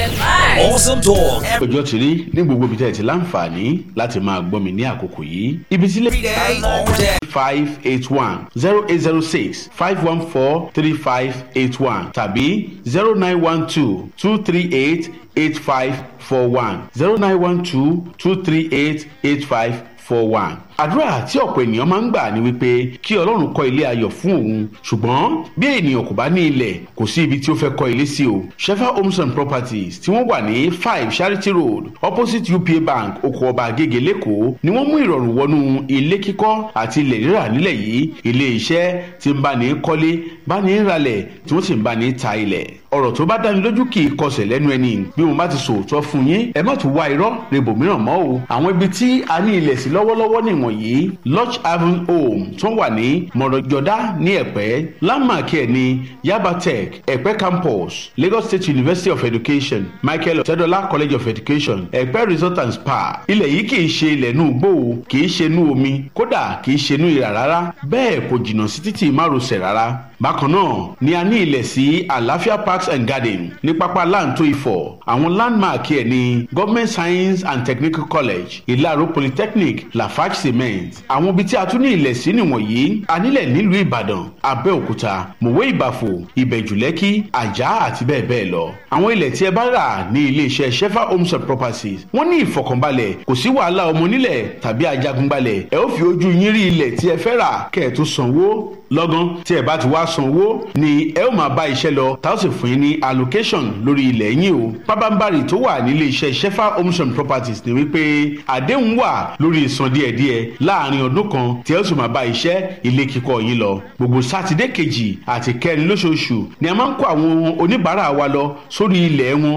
Awesome talk ọjọ́ ti rí ní gbogbo ibi tẹ́ ẹ ti láǹfààní láti máa gbọ́ mi ní àkókò yìí ibi tí every day, all day. five eight one zero eight zero six five one four three five eight one tàbí zero nine one two two three eight eight five four one zero nine one two two three eight eight five four one. àdúrà tí ọ̀pọ̀ ènìyàn máa ń gbà ni wípé kí ọlọ́run kọ́ ilé ayọ̀ fún òun ṣùgbọ́n bí ènìyàn kò bá ní ilẹ̀ kò sí ibi tí ó fẹ́ kọ́ ilé sí o shefa homes and properties tí wọ́n wà ní five charity road opposite upa bank oko ọba agége lẹ́kọ̀ọ́ ni wọ́n mú ìrọ̀rùn wọnú ilé kíkọ́ àti ilẹ̀ rírà nílẹ̀ yìí ilé iṣẹ́ tí ń bá ní kọ́lé bá ní ralẹ̀ tí wọ́n sì ń bá ní ta ilẹ̀ ọ̀rọ̀ tó bá dáni lójú kì í kọsẹ̀ lẹ́nu ẹni bí mo bá ti sòótọ́ fún yín ẹ má tún wá irọ́ rebo mìíràn mọ́ o àwọn ibi tí a ní ilẹ̀ sí lọ́wọ́lọ́wọ́ nìwọ̀nyí lodge haven home tó wà ní mọ̀rọ̀jọ́dá ní ẹ̀pẹ́ landmark ẹ̀ ní yaba tech ẹ̀pẹ́ campus lagos state university of education michael ọ̀tẹ́dọ́lá college of education ẹ̀pẹ́ resort and spa ilẹ̀ yìí kì í ṣe ilẹ̀ inú igbó o kì í ṣe inú omi kódà kì í ṣe inú ìrà rárá bẹ́ẹ̀ kò jìnnà sí títì márosẹ̀ rárá bákan náà ni a ní ilẹ̀ sí àlàáfíà parks and garden ní pápá láǹtó ifọ̀ àwọn landmark ẹ̀ ní government science and technical college ìlàró polytechnic lafarge cement àwọn ibi tí a tún ní ilẹ̀ sí nìwọ̀nyí a nílẹ̀ nílùú ìbàdàn abẹ́òkúta mòwe ìbàfò ìbẹ̀jùlẹ́kì àjà àti bẹ́ẹ̀ bẹ́ẹ̀ lọ àwọn ilẹ̀ tí ẹ bá rà ní iléeṣẹ́ shefa homes and properties wọ́n ní ìfọkànbalẹ̀ kò sí wàhálà ọmọ onílẹ̀ tàbí ajagunbalẹ̀ ẹ ó fi ojú yín rí ilẹ̀ tí ẹ fẹ́ rà kẹ́ ẹ tó sanwó lọ́gán tí ẹ bá ti wá sanwó ni ẹ ó máa bá iṣẹ́ lọ tá ó sì fún yín ní allocation lórí ilẹ̀ yín o pábánbárì tó wà nílé iṣẹ́ shefa homes and properties ni wípé àdéhùn wà lórí ìsan díẹ̀díẹ̀ láàrin ọdún kan tí ẹ ó sì máa bá iṣẹ́ ilé kíkọ́ yín lọ gbogbo sátidé kejì àti kẹrin lóṣooṣù ni a máa ń kó àwọn oníbàárà wa lọ sórí ilẹ̀ wọn